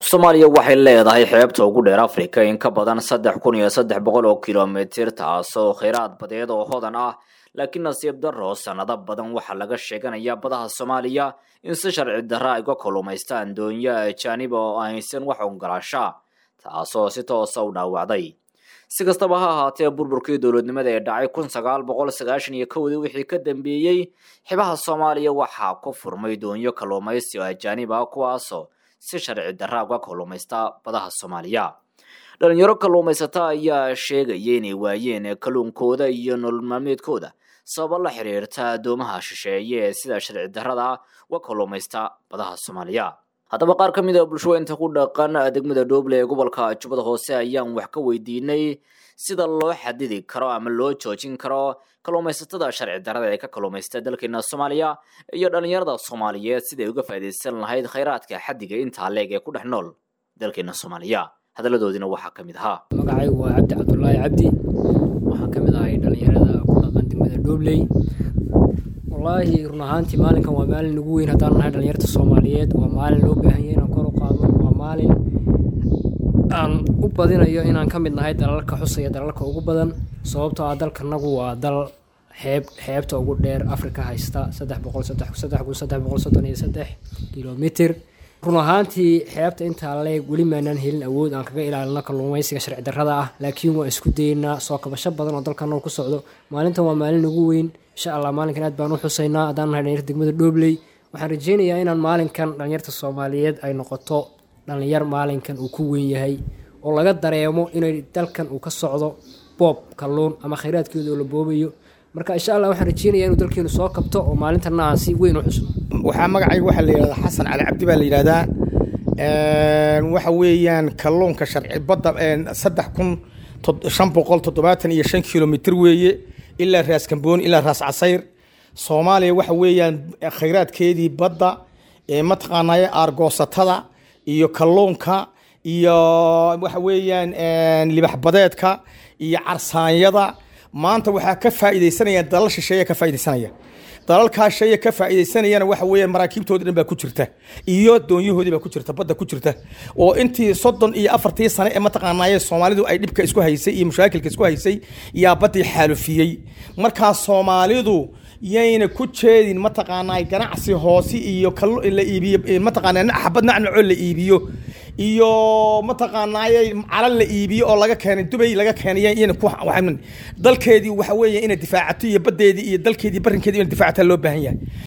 soomaaliya waxay leedahay xeebta ugu dheer afrika in ka badan saddex kun iyo saddex boqol oo kilomitir taasoo kheyraad badeed oo hodan ah laakiin nasiib daro sanado badan waxaa laga sheeganayaa badaha soomaaliya in si sharci darra ay uga kalluumaystaan doonyo ajaanib oo aysan wax ogolaasha taasoo si toosa u dhaawacday si kastaba ha ahaatee burburkii dowladnimada ee dhacay kun sagaal boqol sagaashan iyo kowdii wixii ka dambeeyey xibaha soomaaliya waxaa ku furmay doonyo kalluumaysi oo ajaanib ah kuwaasoo si sharci darra uga kalluumaysta badaha soomaaliya dhalinyaro kalluumaysata ayaa sheegaya inay waayeen kalluunkooda iyo nolol maalmeedkooda sababo la xiriirta addoomaha shisheeye ee sida sharci darrada uga kalluumaysta badaha soomaaliya haddaba qaar ka mid a bulshooyinta ku dhaqan degmada dhoble ee gobolka jubbada hoose ayaan wax ka weydiinay sida loo xadidi karo ama loo joojin karo kalluumaysatada sharci darrada ee ka kalluumaysta dalkeena soomaaliya iyo dhalinyarada soomaaliyeed siday uga faa'iidaysan lahayd khayraadka xaddiga intaa leeg ee ku dhex nool dalkeena soomaaliya hadaladoodiina waxaa ka mid ahaa magacaygu waa cabdi cabdulaahi cabdi waxaan ka mid ahay dhalinyarada ku dhaqan degmada dhobley wallaahi run ahaantii maalinkan waa maalin ugu weyn haddaan nahay dhalinyarta soomaaliyeed waa maalin loo baahan yahay inaan kor u qaadno waa maalin aan u badinayo inaan ka mid nahay dalalka xusaya dalalka ugu badan sababtoo ah dalkanagu waa dal xeeb xeebta ugu dheer afrika haysta saddex boqol saddex saddex kun saddex boqol soddon iyo saddex kilomitr run ahaantii xeebta intaa leeg weli maanaan helin awood aan kaga ilaalino kalluumaysiga sharci darrada ah laakiin waan isku dayeynaa soo kabasho badan oo dalkanagu ku socdo maalintan waa maalin ugu weyn insha allah maalinkan aad baan u xusaynaa haddaan nahay dhalinyarta degmada dhobley waxaan rajeynayaa inaan maalinkan dhalinyarta soomaaliyeed ay noqoto dhalinyar maalinkan uu ku weyn yahay oo laga dareemo inay dalkan uu ka socdo boob kalluun ama khayraadkeeda oo la boobayo marka insha allah waxaan rajeynaya inuu dalkeenu soo kabto oo maalintanna aan si weyn u xusno waxaa magacayga waxaa la yidhahdaa xasan cali cabdi baa la yidhahdaa waxa weeyaan kalluunka sharci badda saddex kun shan boqol toddobaatan iyo shan kilomitr weeye ilaa raas kambooni ilaa raas casayr soomaaliya waxa weeyaan khayraadkeedii badda mataqaanaaye aargoosatada iyo kalluunka iyo waxa weeyaan libax badeedka iyo carsaanyada maanta waxaa ka faa'iidaysanaya dalal shisheeya ka faa'iidaysanaya dalalkaa sheeya ka faa'iidaysanayana waxa weeyaan maraakiibtoodii dhan baa ku jirta iyo doonyahoodii baa ku jirta badda ku jirta oo intii soddon iyo afartii sane ee mataqaanaaye soomaalidu ay dhibka isku haysay iyo mashaakilka isku haysay yaa baddii xaalufiyey markaa soomaalidu yayna ku jeedin mataqaanaa ganacsi hoose iyo la iibiyo mataqaanaa xabad nacnacoo la iibiyo iyo mataqaanaaye calal la iibiyo oo laga keenay dubay laga keenay iyana ku dalkeedii waxa weeye inay difaacato iyo baddeedii iyo dalkeedii barrinkeedii inay difaacataa loo baahan yahay